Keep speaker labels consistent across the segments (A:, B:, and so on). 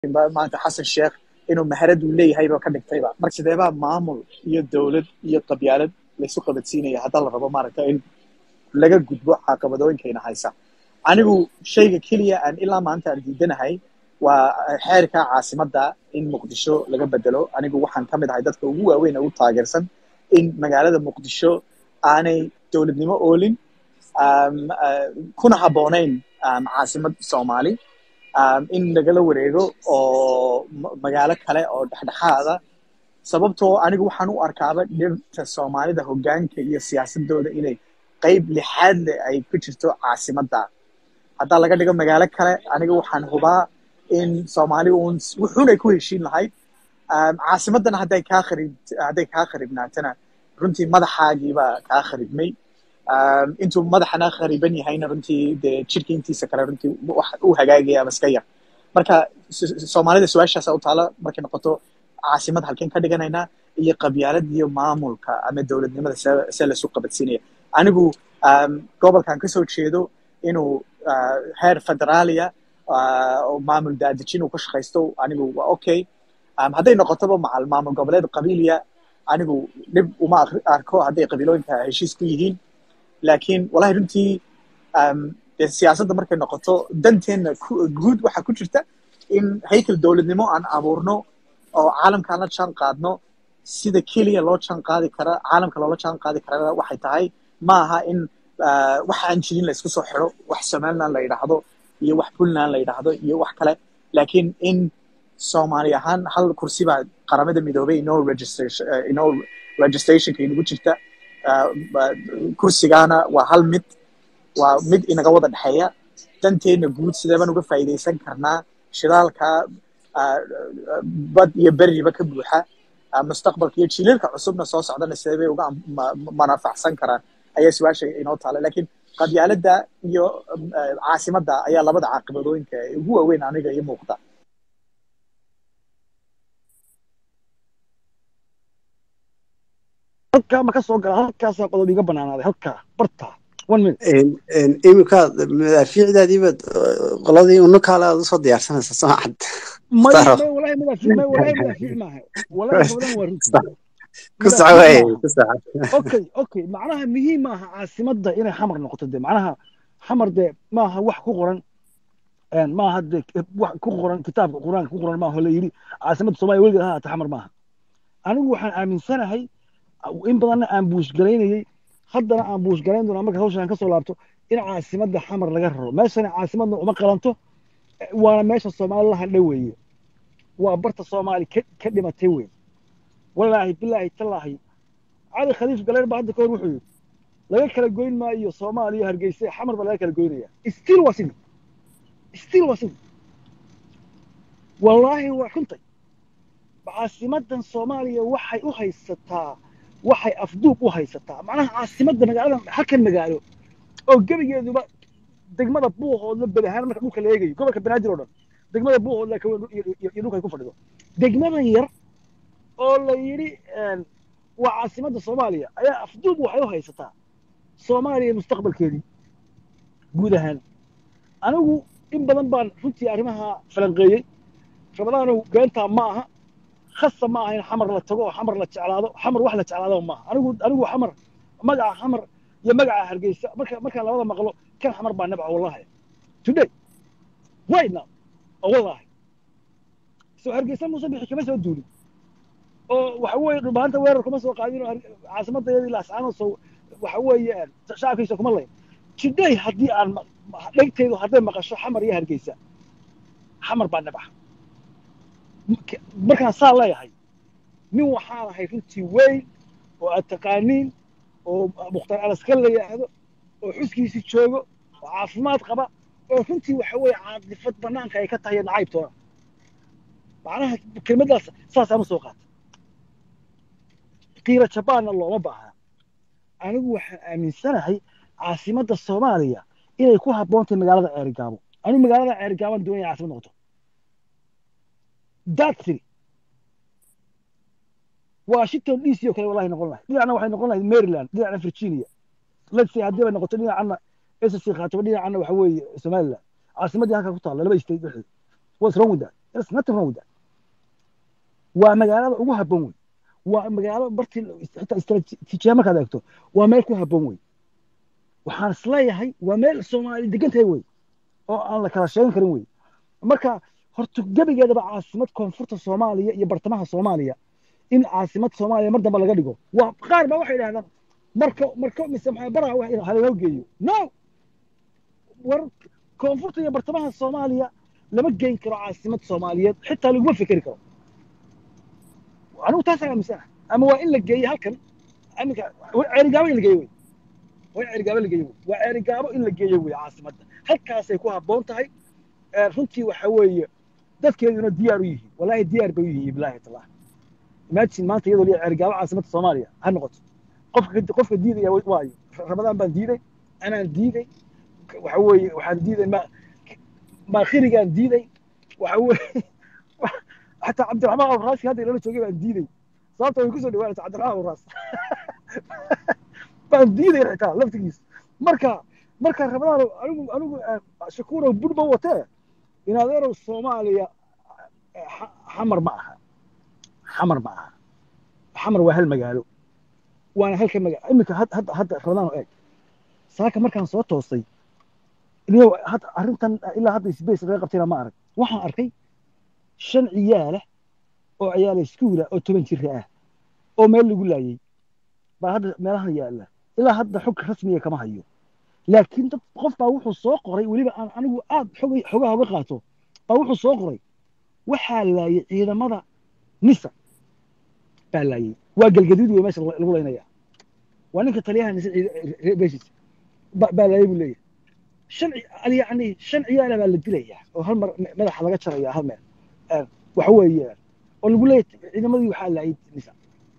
A: maanta xasan sheekh inuu maharad uu leeyahay ba ka dhigtayba marka sideebaa maamul iyo dowlad iyo qabyaalad laysu qabadsiinaya haddaa la rabo maaragta in laga gudbo caqabadooyinkayna haysa anigu shayga keliya aan ilaa maanta aan diidanahay waa xeerka caasimadda in muqdisho laga bedelo anigu waxaan ka mid ahay dadka ugu waaweyn ee u taageersan in magaalada muqdisho aanay dowladnimo oolin kuna habboonayn caasimad soomaali in lagala wareego oo magaalo kale oo dhexdhexaada sababtoo anigu waxaan u arkaaba dhirta soomaalida hoggaanka iyo siyaasadooda inay qayb lixaad leh ay ku jirto caasimadda haddaa laga dhigo magaalo kale aniga waxaan hubaa in soomaali uun wuxuunay ku heshiin lahayd caasimaddana hadday kaa kharib hadday kaa kharibnaatana runtii madaxaagiibaa kaa kharibmay intuu madaxana khariban yahayna runtii dee jirka intiisa kale runtii wax u hagaagaya ama iska yar marka soomaalida su-aashaasa u taala markay noqoto caasimad halkeen ka dhiganaynaa iyo qabyaalad iyo maamulka ama dowladnimada see lasu qabadsiinaya anigu gobolkan kasoo jeedo inuu heer federaaliya oo maamul daadejin uu ka shaqaysto anigu waa okay hadday noqotoba macal maamul goboleed qabiiliya anigu dhib uma arko hadday qabiilooyinka heshiis ku yihiin laakiin wallahi runtii dee siyaasadda markay noqoto danteenna guud waxaa ku jirta in haykel dowladnimo aan abuurno oo caalamkaan la jaan qaadno sida keliya loo jaan qaadi kara caalamka loola jaan qaadi karana waxay tahay ma aha in wax aan jirin la isku soo xiro wax somaliland la yidhaahdo iyo wax puntland la yidhaahdo iyo wax kale laakiin in soomaali ahaan hal kursi baa qaramada midoobay inoo registration inoo registrationka inagu jirta kursigaana waa hal mid waa mid inaga wada dhexeeya danteenna guud sideebaan uga faa'iidaysan karnaa shidaalka bad iyo beriba ka buuxa mustaqbalka iyo jiililka cusubna soo socdana sidee bay uga manafacsan karaan ayaa su-aasha inoo taala laakiin qabyaaladda iyo caasimadda ayaa labada caaqibadooyinka ugu waaweyn aniga iyo muuqda
B: halkaa ma ka soo gala halkaasaa qodob iga banaanaaday halkaa barta one minute
C: iminka madaafiicdaadiiba qoladii unukaale aad usoo diyaarsanaysa soo cad
B: may may walahi madaafiic may walahi madaafiic maaha walahi badan waa runtii
C: ku soco waay ku soco
B: okay okay macnaha muhiim maaha caasimadda inay xamar noqoto de macnaha xamar de maaha wax ku qoran maaha de wax ku qoran kitaabka qur-aanka ku qoran maaha la yidhi caasimadda soomaaliya weligeed ha haata xamar maaha anigu waxaan aaminsanahay in badanna aan buushgalaynayey haddana aan buushgalayn doonaa marka hawshan ka soo laabto in caasimadda xamar laga raro meeshana caasimadna uma qalanto waana meesha soomaali la hadha weeye waa barta soomaali ka dhimatay wey walaahi bilaahi tallaahi cali khaliif galeer baa hadda ka hor wuxuu yidhi laga kala goyn maayo soomaaliya hargeysa xamar baa laga kala goynaya still waa sidii still waa sidii wallaahi waa xuntay caasimadan soomaaliya waxay u haysataa waxay afduub u haysataa macnaha caasimadda magaaladan halkan magaalo oo gebigeeduba degmada buuhoodla bed ahaan marka dhulka la eegayo gobolka banaadir oo dhan degmada buuhoodla ka weyn iyo dhulka ay ku fadhido degmadan yar oo la yidhi waa caasimadda soomaaliya ayaa afduub waxay u haysataa soomaaliya mustaqbalkeedii guud ahaan anigu in badan baan runtii arrimaha falanqeeyey ramadaanow beentaa ma aha khasa ma aha in xamar la tago oo xamar la jeclaado xamar wax la jeclaado maaha anigu anigu xamar magaca xamar iyo magaca hargeysa marka markaan labada maqlo kan xamar baa nabca wallahi today right now oo wallahi soo hargeysa muuse bixi kama soo duulin oo waxa weeye dhumaanta weerar kuma soo qaadin oo caasimadda iyadii laascaano soo waxa weeye shacabkiisa kuma layn today haddii aan dhegtaydu hadday maqasho xamar iyo hargeysa xamar baa nabca markaan saa leeyahay nin waxaan ahay runtii weyn oo aad taqaaniin oo mukhtar alaska la yidhaahdo oo xuskiisii joogo oo caafimaad qaba oo runtii waxa weeye caadifad banaanka ay ka tahay nacaybtoona macnaha kelmaddaas saasaan u soo qaatay qiila jabaanna looma baahna anigu waxaan aaminsanahay caasimadda soomaaliya inay ku habboon tahay magaalada ceerigaabo anigu magaalada ceerigaabaan doonaya caasimad noqoto datsiri washington d c oo kale wallahi noqon lahay dhinacna waxay noqon lahayd maryland dhinacna virginia let's say haddii bay noqoto dhinacana ssc khaataba dhinacana waxa weeye somaliland caasimaddii halkaa ku taalla laba state dhexdeed what's wrong with that there's nothing wrong with that waa magaalada ugu habboon wey waa magaalo bartii xitaa istaraatiijiya markaad eegto waa meel ku habboon wey waxaan isleeyahay waa meel soomaali degan tahay wey oo aan la kala sheegan karin wey marka horta gebigeedaba caasimad koonfurta soomaaliya iyo bartamaha soomaaliya in caasimad soomaaliya mar dambe laga dhigo waa qaar baa waxay idhahdaan marka marka mise maxaa baraa wax haloo geeyo no war koonfurta iyo bartamaha soomaaliya lama geyn karo caasimad soomaaliyeed xitaa laguma fekeri karo anigu taas aaminsana ama waa in la geeyo halkan aminka ceerigaabo in la geeyo wey waa in ceerigaabo la geeyo wey waa ceerigaabo in la geeyo wey caasimadda halkaasay ku habboon tahay runtii waxa weeye dadkeeduna diyaar u yihiin wallaahi diyaar bay u yihiin bilaahi taala imagine maanta iyadoo liya ceerigaabo caasimadda soomaaliya ha noqoto qofka qofka diidaya waayo ramadaan baan diiday anaan diiday waxa weeye waxaan diiday ma maakhirigaan diiday waxa weeye حتى عبد الرحمن ابو راس هذا اللي جوجي بان ديدي sababta way kusoo dhawaanaysa cabdiraxmaan abu raas baan diiday xitaa laftigiis marka marka ramadaan anigu anigu shakuurow budhba watee in adeerow soomaaliya xamar ma aha xamar ma aha xamar waa hal magaalo waana halka magaalo iminka hadda hadda ramadaan eeg saaka markaan soo toostay arrintan ilaa hadda space laga qabtayna ma arag waxaan arkay shan ciyaalah oo ciyaala iskuula oo toban jira ah oo meel lagu laayay baa hadda meelahan yaalla ilaa hadda xog rasmiya kama hayo laakiin dad qof baa wuxuu soo qoray weliba aan anigu aad xogaha uga qaato baa wuxuu soo qoray waxaa laayay ciidamada nisa baa laayay waa galgaduud wey meesha lagu laynaya waa ninka taliyaha nisa beeshiisa baa laayay buu leeyahay shan yani shan ciyaala baa la dilayaa oo hal mar madaxa laga jaraya hal meel waxa weeye oo lagu leeyahay ciidamadii waxaa laayay nisa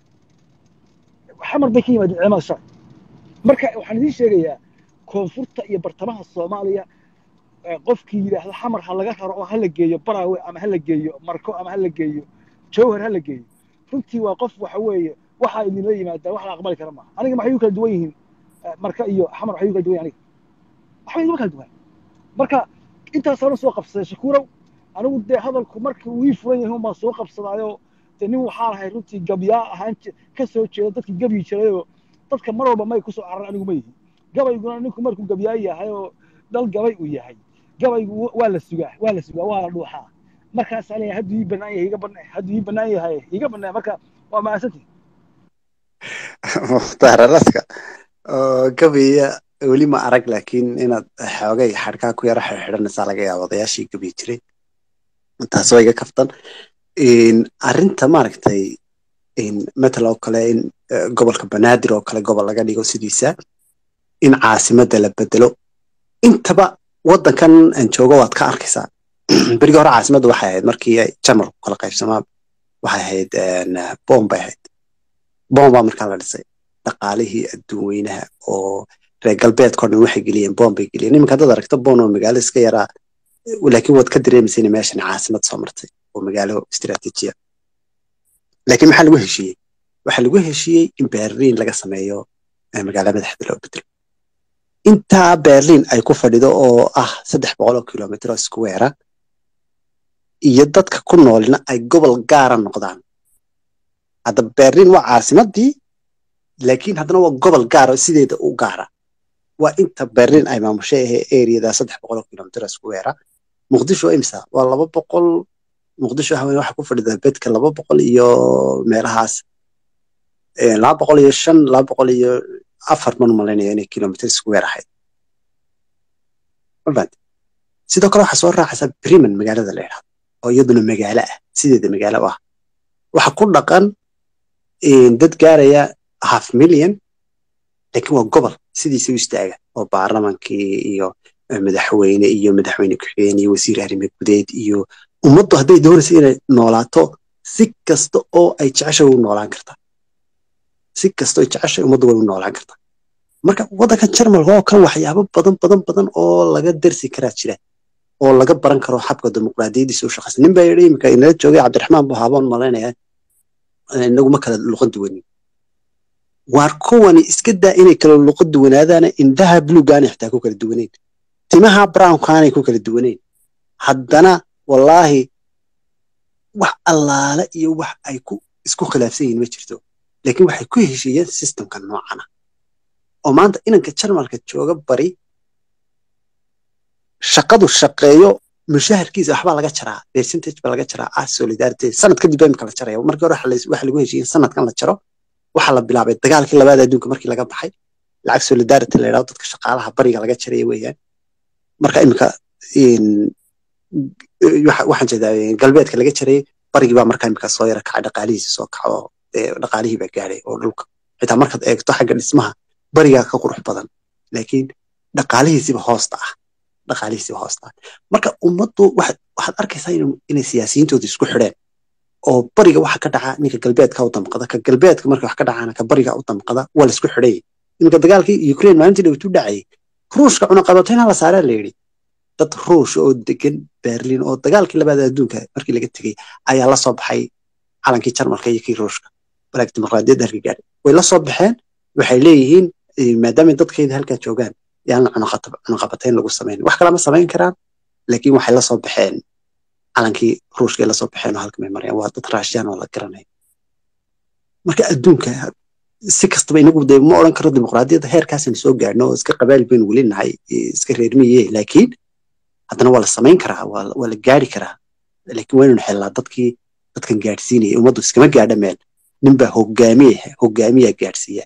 B: xamar bay ka yimaadeen ciidamada shacab marka waxaan idiin sheegayaa koonfurta iyo bartamaha soomaaliya qofkii yidhaahda xamar ha laga raro oo ha la geeyo baraawe ama ha la geeyo marko ama ha la geeyo jawhar ha la geeyo runtii waa qof waxa weeye waxaa idinla yimaadaa wax la aqbali kara maaha aniga maxay u kala duwan yihiin marka iyo xamar waxay u kala duwan yihin aniga waxba iguma kala duwan marka intaasaan soo qabsaday shakuurow anigu dee hadalku markii uu ii furan yahay umaa soo qabsadaayo dee nin waxaa lahay runtii gabyaa ahaan ka soo jeeda dadkii gabyi jirayoo dadka mar walba may kusoo cararan anigu ma yihi gabayguna ninku markuu gabyaa yahay oo dal gabay uu yahay gabaygu waa la sugaa waa la sugaa waa la dhuuxaa markaasaa leeyahay hadduu ii bannaan yahay iga bannaan hadduu ii bannaan yahay iga bannaan marka waa mahadsantihi
C: mukhtaar alaska oo gabiya weli ma arag laakiin inaad xoogay xadhkaa ku yara xidhanaysaa laga yaaba odayaashii gabiyi jiray taas waa iga kaftan arrinta maaragtay matal oo kale in gobolka banaadir oo kale gobol laga dhigo sidiisa in caasimadda la bedelo intaba waddankan aan joogo waad ka arkaysaa berigii hore caasimadda waxay ahayd markii ay jamal kala qaybsamaan waxay ahayd boom bay ahayd boom baa markaa la dhisay dhaqaalihii adduun weynaha oo reer galbeedkao dhan waxay geliyeen boom bay geliyeen iminka haddaad aragto boon oo magaalo iska yaraa laakiin waad ka dareemaysa inay meeshan caasimad soo martay oo magaalo istiraatiijiya laakiin maxaa lagu heshiiyey waxaa lagu heshiiyey in berliin laga sameeyo magaalo madaxda loo bedelo intaa berliin ay ku fadhido oo ah saddex boqol oo kilomitr oo square iyo dadka ku noolina ay gobol gaara noqdaan hadda berliin waa caasimadii laakiin haddana waa gobol gaara sideeda u gaara waa inta berliin ay maamushay ahee areada saddex boqol oo kilomitr oo square muqdisho imsa waa laba boqol muqdisho haween waxa ku fadhida bedka laba boqol iyo meelahaas laba boqol iyo shan laba boqol iyo afar man malaynaya inay kilomitr square ahayd mafahante sidoo kale waxaa soo raacaysaa briman magaalada la yidhahdo oo iyaduna magaalo ah sideeda magaalo ah waxa ku dhaqan dad gaaraya half million laakiin waa gobol sidiisa u istaaga oo baarlamankii iyo madaxweyne iyo madaxweyne ku-xigeen iyo wasiir arrime gudeed iyo ummaddu hadday doonaysa inay noolaato si kasta oo ay jeceshay u noolaan kartaa si kasta oo ay jeceshay ummaddu way u noolaan kartaa marka waddankan jarmalka oo kan waxyaabo badan badan badan oo laga darsi karaa jira oo laga baran karo xabka dimuqraadiyadiisa u shaqaysa nin baa yidhi iminka inala joogay cabdiraxmaan buu haaboon malaynaya inaguma kala luqad duwanin waar kuwani iska daa inay kala luqad duwanaadaana indhaha blugaanay xitaa ku kala duwanayn timaha brownkaanay ku kala duwanayn haddana wallaahi allaale iyo wax ay ku isku khilaafsan yihiin ma jirto laakiin waxay ku heshiiyeen systemka noocana oo maanta inanka jarmalka jooga bari shaqadu shaqeeyo mushaharkiisa waxbaa laga jaraa percentage baa laga jaraa ah solidarity sanad kadib baa imika la jaraya markii hore waxa lagu heshiiyey in sanadkan la jaro waxaa la bilaabay dagaalkii labaad adduunka markii laga baxay lacag solidarity la yidhahdo dadka shaqaalaha bariga laga jaraya weeyaan marka imika waxaan jeedaa galbeedka laga jarayay barigii baa markaa imika soo yara kacay dhaqaalihiisi soo kaco oo dhaqaalihii baa gaadhay oo dhulka xitaa markaad eegto xagga dhismaha barigaa ka qurux badan laakiin dhaqaalihiisiba hoosta ah dhaqaalihiisiba hoosta ah marka ummaddu waxaad arkaysaa inay siyaasiyiintooda isku xidheen oo bariga waxa ka dhaca ninka galbeedka u damqada ka galbeedka marka wax ka dhacaana ka bariga u damqada waa la isku xidhayay iminka dagaalkii ukraine maalintii dhawtu dhacayay ruushka cunaqabatayna la saaraa la yidhi dad ruush oo degan berlin oo dagaalkii labaad adduunka markii laga tegey ayaa la soo baxay calankii jarmalka iyo kii ruushka balaag dimuqraadiyadda halka gaadhay way la soo baxeen waxay leeyihiin maadaamay dadkayda halkaa joogaan yaan cunaqabatayn lagu samayn wax kalama samayn karaan laakiin waxay la soo baxeen calankii ruushka ay la soo baxeen oo halka may marayaan waa dad raashiyaan oo la garanaya marka adduunka si kastaba inagu de ma odhan karo dimuqraadiyadda heerkaasaan soo gaadhno oo iska qabaal baynu weli nahay iska reermiye laakiin haddana waa la samayn karaa waa la gaari karaa laakiin waynanu helnaa dadkii dadkan gaadhsiinaya ummaddu iskama gaadha meel ninbaa hogaamiya hogaamiyaa gaadhsiiya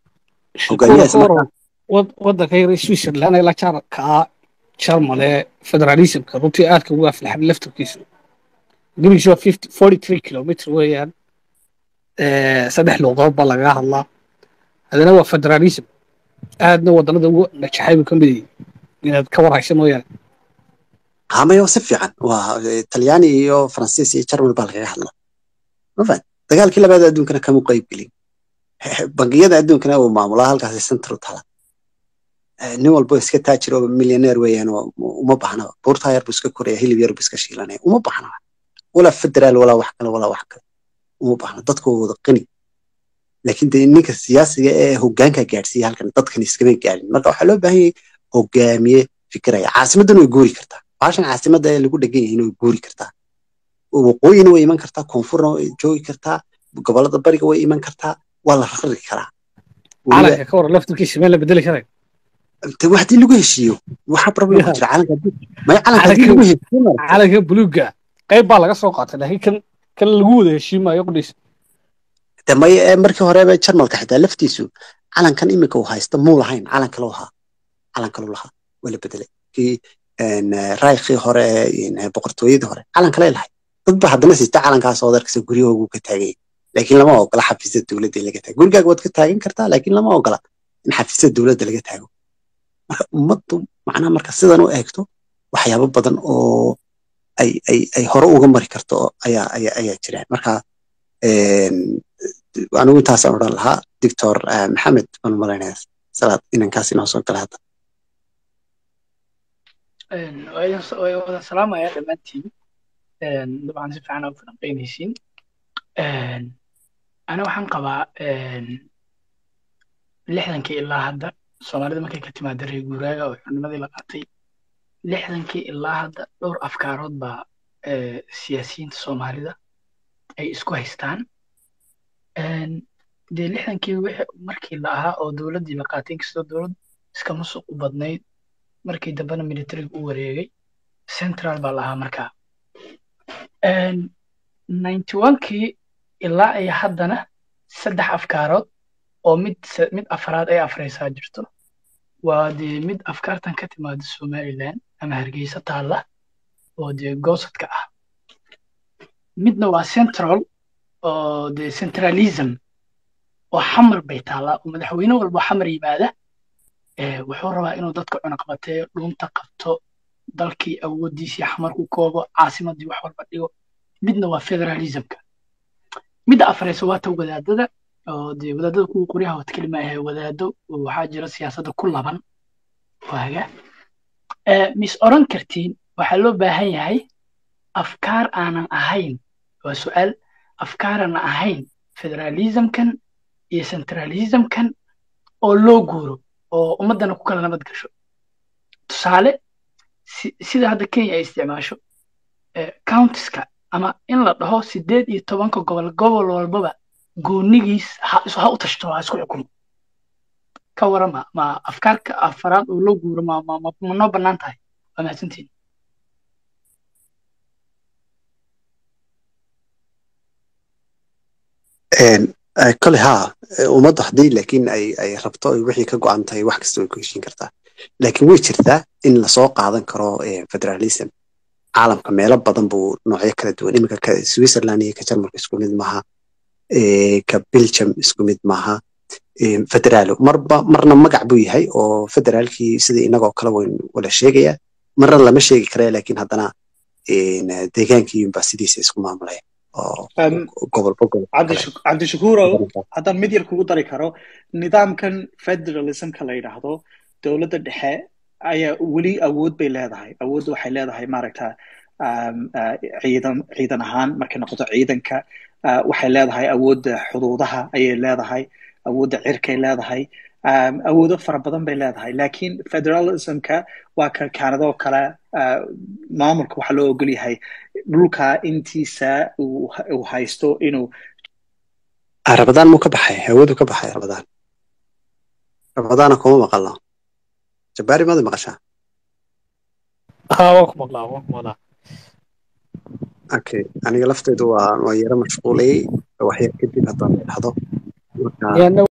D: waddanka yar switzerland ee la kaa jarmale federalismka runtii aadka ugu aflaxan laftarkiisu gebigiisu waa forty three kilomitr weeyaan saddex luuqadood baa lagaga hadlaa haddana waa federalism aadna waddanada ugu najaxay buu ka mid yahay inaad ka warhaysa mooyaane
C: hamayo si fiican waa talyaani iyo faransiis iyo jarmal baa lagaga hadla mafahad dagaalkii labaad adduunkana kama qayb gelin bangiyada adduunkana uu maamulaa halkaasi central tala nin walbo iska taajir oo milyaneer weeyaan uma baahnaba buurtaa yar buu iska koraya hilib yar buu iska shiilanaya uma baahnaba walaa federaal walaa wax kale walaa wax kale uma baahna dadku waa wada qani laakiin dee ninka siyaasiga ee hogaanka gaadhsiiya halkan dadkan iskama gaadhin marka waxaa loo baahan yahay hogaamiye fikiraya caasimaddan way guuri kartaa baashan caasimadda ee lagu dhegan yahin way guuri kartaa waqooyina way iman kartaa koonfurna way joogi kartaa gobolada bariga way iman kartaa waa la rari karaa
D: calanka ka waran laftirkiisa meel la bedeli karayo
C: wax haddii lagu heshiiyo waxa problem ku jira calanka maya calanka haddii lagu heshiiyo
D: calanka buluuga qayb baa laga soo qaatay laakiin kan kan lagu wada heshiimayo qudhiisa
C: de maya markii horeba jarmalka xitaa laftiisu calankan iminka uu haysta muu lahayn calan kaloo ahaa calan kaloo lahaa waa la bedelay kii raaykii hore ee boqortooyadii hore calan kale lahay dad ba haddana siista calankaas oo darkasa guryahoogu ka taagay laakiin lama ogola xafiisyada dowladda in laga taago gurigaaga waad ka taagan kartaa laakiin lama ogola in xafiisyada dowladda laga taago marka ummaddu macnaha marka sidan u eegto waxyaabo badan oo ay ay ay hore uga mari karto ayaa ayaa ayaa jiraan marka anigu intaasaan odhan lahaa doctor maxamed baan umalaynaya salaad inankaas inoo soo gala hadda
E: way wada salaamaya dhammaantiin dabcan si fiican aa u falanqeynaysiin ana waxaan qabaa lixdankii ilaa hadda soomaalida markay ka timaada reer guuraaga oo xurnimadii la qaatay lixdankii ilaa hadda dhowr afkaarood baa siyaasiyiinta soomaalida ay isku haystaan dee lixdankii markii la ahaa oo dowladdii la qaatay inkastoo dowlad iska musuq u badnayd markii dambena militariga u wareegay central baa la ahaa markaa ninety onkii ilaa ay haddana saddex afkaarood oo mid mid afraad ay afraysaa jirto waa dee mid afkaartan ka timaada somaliland ama hargeysa taalla oo dee goosadka ah midna waa central oo dee centralism oo xamar bay taallaa oo madaxweyne walba xamar yimaada wuxuu rabaa inuu dadka cunaqabateeyo dhuunta qabto dalkii awooddiisii xamar ku koobo caasimaddii wax walba dhigo midna waa federalismka midda afraysa waa ta wadaadada oo dee wadaadada kuwa qoryaha wad kelima ahay wadaado waxaa jira siyaasadda ku laban waaga mis oran kartiin waxaa loo baahan yahay afkaar aanan ahayn waa su'aal afkaaraan ahayn federalismkan iyo centralismkan oo loo guuro oo ummaddana ku kala nabad gasho tusaale sida hadda kenya ay isticmaasho countiska ama in la dhaho sideed iyo tobanka gobol gobol walbaba goonigiis ha ha u tashto ha isku xukumo ka warama ma afkaarka afaraad oo loo guuro ma ma ma ma noo bannaan tahay waa mahadsantihin
C: kole haa ummaddu haddii laakiin ay ay rabto ay wixii ka go-an tahay wax kasta way ku heshiin kartaa laakiin way jirtaa in lasoo qaadan karo federalism caalamka meelo badan buu noocyo kala duwan iminka ka switzerland iyo ka jarmalka isku mid maaha ka belgium isku mid maaha federaalo marba marna magac buu yahay oo federaalkii sidii inagoo kale wayn wala sheegaya marna lama sheegi karaya laakiin haddana deegaankiiyunbaa sidiisa isku maamulaya oo gobolba gobol
A: cabdishakuurow haddaan mid yar kugu dari karo nidaamkan federalismka la yidhaahdo dowladda dhexe ayaa weli awood bay leedahay awoodda waxay leedahay maaragta ciidan ciidan ahaan markay noqoto ciidanka waxay leedahay awoodda xuduudaha ayay leedahay awoodda cirkay leedahay awoodo fara badan bay leedahay laakiin federalismka waa ka kaanadoo kale maamulka waxaa loo ogol yahay dhulka intiisa uu haysto inuu
C: rabadaan muu ka baxay hawadu ka baxay rabadaan rabadaana kuma maqalno jabbaari maada maqashaa
D: haa waan ku maqlaa waan ku maqlaa
C: okay aniga lafteedu waa waa yaro mashquulayay waxyar kadib haddaan dhahdo marka
D: yaana